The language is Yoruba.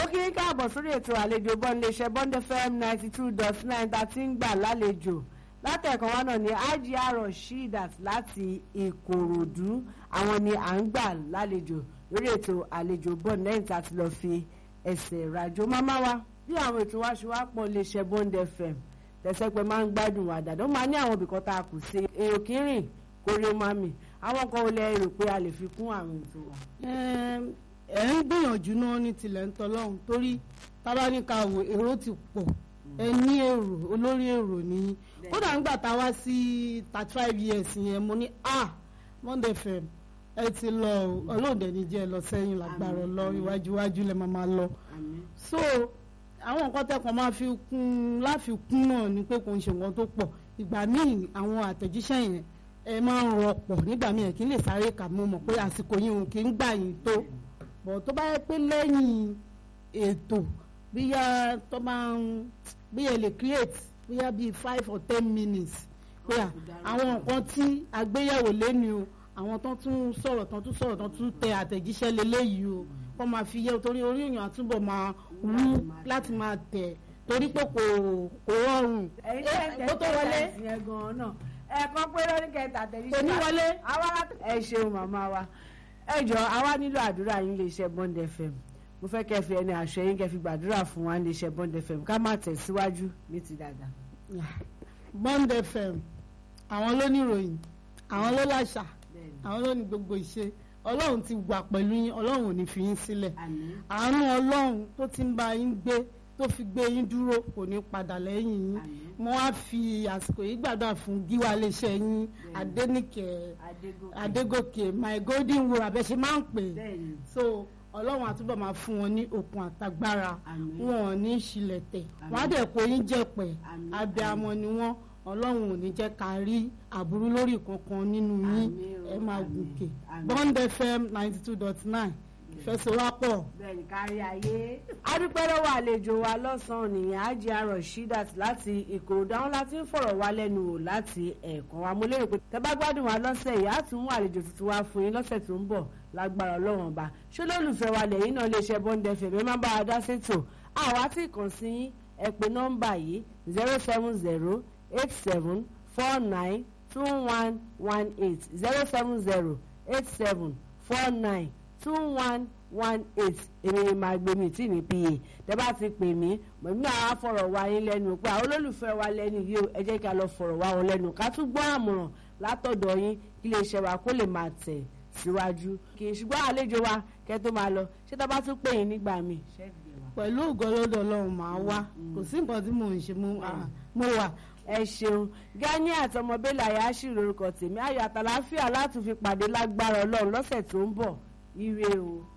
kí n káàbọ̀ sórí ètò àlejò bọ́ńdéṣẹ́ bọ́ńdé fm ninety two dot nine tá a ti ń gbà lálejò látẹ̀kọ́ wa náà ni IGR Rasheedat láti Ìkòròdú àwọn ni à ń gbà lálejò lórí ètò àlejò bọ́ọ̀n lẹ́yìn tá a ti lọ́ọ́ fi ẹsẹ̀ rajò mámá wa bí àwọn ètò wa ṣe wá pọ̀ lè ṣe bọ́ńdé fm tẹ̀sẹ̀ pé máa ń gbádùn wà dàdó máa ní àwọn ibìkan tá a kù sí èrò kírìn kórè mami àwọn kan ò lè rò pé a lè fi kún àwọn ètò wa. ẹ ń gbìyànjú náà ní tilẹ̀ ń tọ́lọ́hún torí tábánikà wò èrò ti pọ̀ ẹ ní èrò olórí èrò nìyí kódà ńgbà tá a wá sí thirty five years yẹn mo ní ah Monday FM ẹ ti lọ ọlọ́ọ̀dẹ ní jẹ́ lọ sẹ́yìn lágbára lọ iwájú iwájú lẹ máa máa lọ so àwọn nǹkan tẹ́kọ̀ọ́ máa fi kún láfikún náà ni pé kò ń ṣe nǹkan tó pọ̀ ìgbà míì àwọn àtẹ̀jíṣẹ́ yẹn ẹ máa ń rọpọ̀ nígbà míì ẹ̀ kí n lè sáré kà mọ́ mọ̀ pé àsìkò yìí òun kì í gbà yín tó bọ̀ tó bá yẹ pé lẹ́yìn ètò bíyà tó máa ń bíyà lè create bíyà bíi five or ten minutes pé àwọn nǹkan tí àgbéyẹ̀wò lẹ́nu o àwọn tó tún sọ̀rọ̀ tó tún sọ̀rọ̀ tó tún tẹ àtẹ̀jíṣẹ́ lélẹ́yìí o kọ́ máa fi yẹ torí orí èèyàn àtúbọ̀ máa wú láti máa tẹ̀ torí pé kò kò rọrùn ẹ̀yin kó tó wọlé yẹn gan-an náà ẹ̀ẹ̀kan pé lórí kẹta àtẹ̀jíṣẹ́ kò ní wọlé. àwa ẹ ṣeun màmá wa ẹ jọ àwa nílò àdúrà yín lè ṣe Bond FM mo fẹ́ kẹ́ fi ẹni àṣẹ yín kẹ́ fi gbàdúrà fún wa lè ṣe Bond FM ká má tẹ̀síwájú ní ti dáadáa. Bond FM àwọn ló ní ìròyìn àwọn ló láṣà àwọn ló ní gbogbo ìṣe ọlọ́run ti wà pẹ̀lú yín ọlọ́run ò ní fi yín sílẹ̀ àmín àánú ọlọ́run tó ti ń bá yín gbé tó fi gbé yín dúró kò ní padà lẹ́yìn yín àmín mo wá fi àsìkò yìí gbàdúrà fún gíwá iléeṣẹ́ yín adẹ́nìkẹ́ adégòkè adégòkè my golden wool abẹ́ṣe máa ń pè é bẹ́ẹ̀ni so ọlọ́run àtúbọ̀ máa fún wọn ní okun àtagbára àmín wọn ò ní ṣílẹ̀ tẹ̀ Àmín. wọ́n á dẹ̀ kó yín jẹ̀pẹ̀ Àmín. abiyamọ ni wọ́n ọlọ́run ò ní jẹ́ ká rí àbúrú lórí kankan nínú yín Àmín o, ẹ máa àmín, gòkè àmín. Bond FM ninety two dot nine ìfẹsẹ̀wápọ̀ bẹ́ẹ̀ni kárí ayé. a dúpẹ́ lọ́wọ́ àlejò wa lọ́sàn-án nìyẹn IGR Rasheedat láti Ìkòròdú àwọn láti ń fọ̀rọ̀ wá lẹ́nu wò láti ẹ̀ẹ̀kan wa mo lérò pé tẹ́ bá gbádùn wa lọ́sẹ̀ yìí á tún mú àlejò tuntun wá fún yín lọ́sẹ̀ tó ń bọ̀ lágbára Ọlọ́run ọba ṣé lólùfẹ́ wa lẹ́yìn náà lè ṣe Bond FM ẹ má bá wa dá sétò àwa tí kàn sí yín ẹ pè nọ́mbà yìí zero seven zero eight seven four nine two one one eight zero seven zero eight seven four nine two one one eight èmi ni màá gbé mi tí ní pa tẹ́ bá ti pè mí mọ̀mí àwọn afọ̀rọ̀ wá yín lẹ́nu pé àwọn olólùfẹ́ wa lẹ́nu yìí o ẹ jẹ́ ká lọ fọ̀rọ̀ wá wọn lẹ́nu ká tún gbọ́ àmọ̀ràn látọ̀dọ̀ yín kí lè ṣe wa kó lè máa tẹ̀ síwájú kì í ṣùgbọ́n àlejò wa kẹ́ tó máa lọ ṣé tá bá tún pè yín nígbà míì. pẹ̀lú ògọ́lọ́dọ̀ ọlọ́run máa wá kò sí nǹkan tí mò ń ṣe mo ah, mo wà ẹ ṣeun gani àtọmọbélé àyáṣì lórúkọ tèmi ayọ̀ àtàláfíà láti fi pàdé lágbára Ọlọ́run lọ́sẹ̀ tó ń bọ̀ ire o.